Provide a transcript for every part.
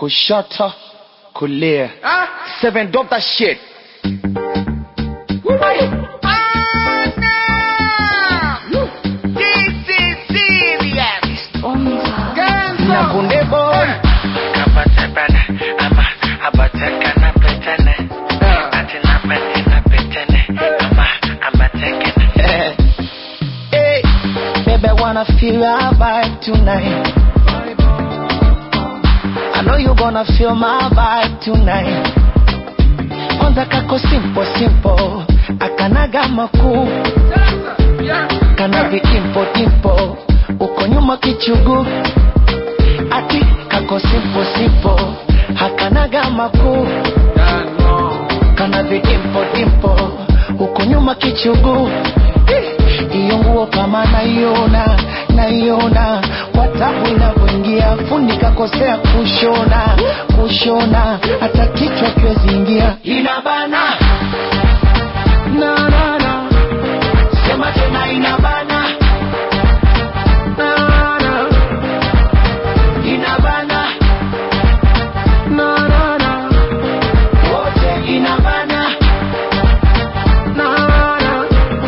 kushoto kulia seven drop that shit Nyakunde boy hey, baby, I wanna feel your vibe tonight. I know you gonna feel my vibe tonight. Kwanza kako simple simple, akanaga makuu, kana viimpo dimpo, uko nyuma kichugu, ati kako simple simple, hakanaga makuu, kana viimpo dimpo, uko nyuma kichugu iyo nguo kama naiona naiona kwa tabu inavyoingia fundi kakosea kushona kushona hata kichwa kiweziingia inabana na, na, na. sema tena inabana na, na. inabana na, na, na. wote inabana na, na.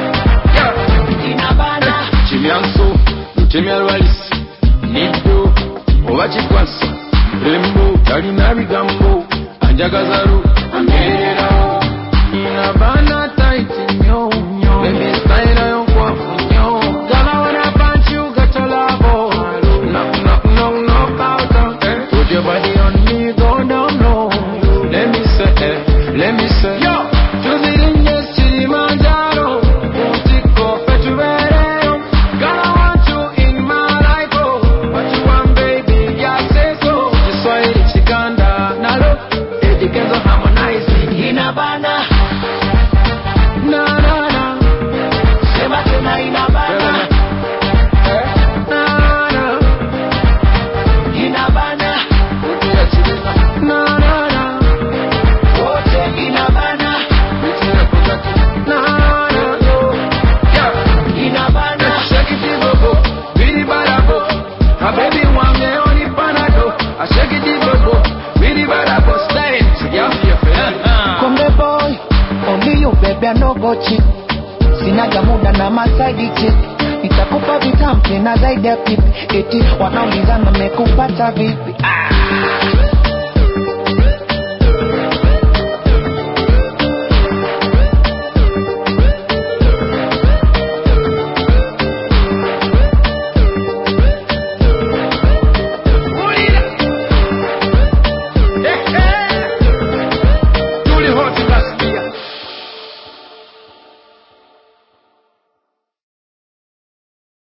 inabana kimyanso lutemya lwalisi niddo oba kikwasa lembo talina bigambo anjagazalu ambeererawo inabana taiti nnyo bebi sitayira yonkwafu nnyo gala wana punch you get a lavo knock knock knock knock out eh. put your body on me go down low let me say eh, let me say yo tuzirinye kilimanjaro utiko petubereyo Girl, I want you in my life, oh. What you want, baby? Yeah, say so. Kiswahili chikanda nalo Eddie Kenzo harmonizing inabana na na na sema tena inabana Eh, na na inabana Utia chilina na na na wote inabana Utia kutaki na na Yeah inabana Shake it ibobo, bidi barabo. A baby wange oni panado. I shake it ibobo, bidi barabo. Style, yeah, yeah. Konde boy only you baby I no go cheat sinaga muda na masaidi chick nitakupa vitampi na zaidi ya pipi eti wanaulizana mekupata vipi ah.